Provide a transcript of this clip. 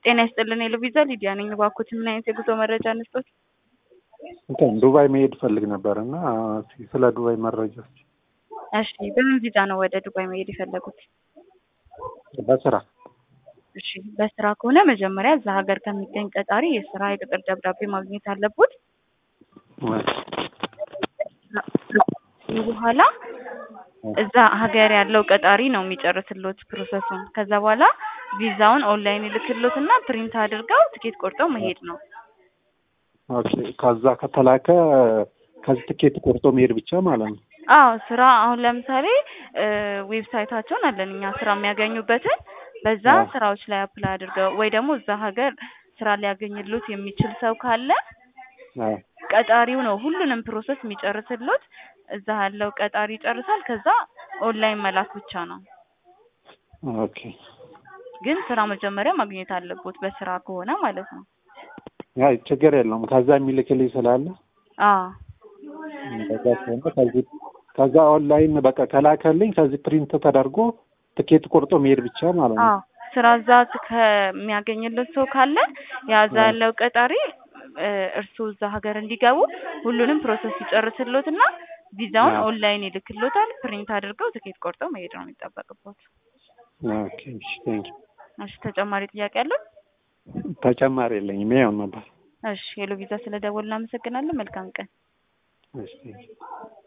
ጤና ይስጥልን የሉ ቪዛ ሊዲያ ነኝ። እባክዎት ምን አይነት የጉዞ መረጃ እንስጦት? እንትን ዱባይ መሄድ ፈልግ ነበር እና ስለ ዱባይ መረጃ እሺ፣ በምን ቪዛ ነው ወደ ዱባይ መሄድ የፈለጉት? በስራ እሺ፣ በስራ ከሆነ መጀመሪያ እዛ ሀገር ከሚገኝ ቀጣሪ የስራ የቅጥር ደብዳቤ ማግኘት አለቦት። በኋላ እዛ ሀገር ያለው ቀጣሪ ነው የሚጨርስሎት ፕሮሰሱን። ከዛ በኋላ ቪዛውን ኦንላይን ይልክሎት እና ፕሪንት አድርገው ትኬት ቆርጠው መሄድ ነው። ኦኬ። ከዛ ከተላከ ከዚህ ትኬት ቆርጦ መሄድ ብቻ ማለት ነው። አዎ ስራ አሁን ለምሳሌ ዌብሳይታቸውን አለን እኛ ስራ የሚያገኙበትን በዛ ስራዎች ላይ አፕላይ አድርገው ወይ ደግሞ እዛ ሀገር ስራ ሊያገኝሉት የሚችል ሰው ካለ ቀጣሪው ነው ሁሉንም ፕሮሰስ የሚጨርስሎት። እዛ ያለው ቀጣሪ ይጨርሳል። ከዛ ኦንላይን መላክ ብቻ ነው። ኦኬ። ግን ስራ መጀመሪያ ማግኘት አለቦት በስራ ከሆነ ማለት ነው። አይ ችግር የለውም። ከዛ የሚልክልኝ ስላለ አዎ ከዛ ከሆነ ከዚህ ከዛ ኦንላይን በቃ ከላከልኝ ከዚህ ፕሪንት ተደርጎ ትኬት ቆርጦ መሄድ ብቻ ማለት ነው። አዎ ስራ እዛ ከሚያገኝለት ሰው ካለ ያዛ ያለው ቀጣሪ እርሱ እዛ ሀገር እንዲገቡ ሁሉንም ፕሮሰስ ይጨርስሎት እና ቪዛውን ኦንላይን ይልክሎታል። ፕሪንት አድርገው ትኬት ቆርጠው መሄድ ነው የሚጠበቅበት። ኦኬ እሺ፣ ቴንክ እሺ ተጨማሪ ጥያቄ አለው? ተጨማሪ የለኝም። ይኸው ነበር። እሺ ሄሎ ቪዛ ስለደወልን እናመሰግናለን። መልካም ቀን። እሺ